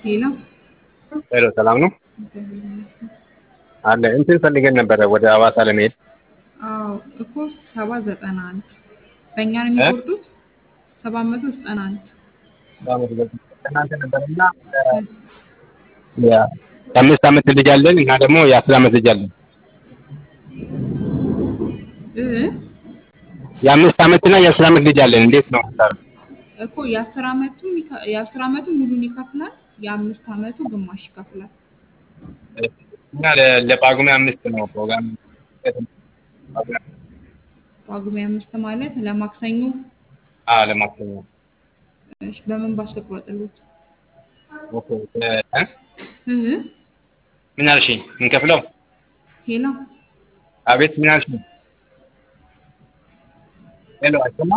ሄሎ ሄሎ ሰላም ነው እግዚአብሔር ይመስገን። አለ እንትን ፈልገን ነበረ ወደ ሐዋሳ ለመሄድ አዎ እኮ ሰባ ዘጠና አንድ በእኛ ነው የሚቆርጡት። ሰባት መቶ ዘጠና አንድ እናንተ ነበርና የአምስት ዓመት ልጅ አለን እና ደግሞ የአስር ዓመት ልጅ አለን። እ የአምስት ዓመትና የአስር ዓመት ልጅ አለን። እንዴት ነው እኮ የአስር ዓመቱ ይከ- የአስር ዓመቱ ሙሉን ይከፍላል። የአምስት ዓመቱ ግማሽ ይከፍላል። እና ለ- ለጳጉሜ አምስት ነው ፕሮግራም ጳጉሜ አምስት ማለት ለማክሰኞ አ ለማክሰኞ እሺ፣ በምን ባስ ልቁረጥልዎት? ኦኬ እ እ ምን አልሽኝ? እንከፍለው ሄሎ አቤት ምን አልሽኝ? ሄሎ አይሰማም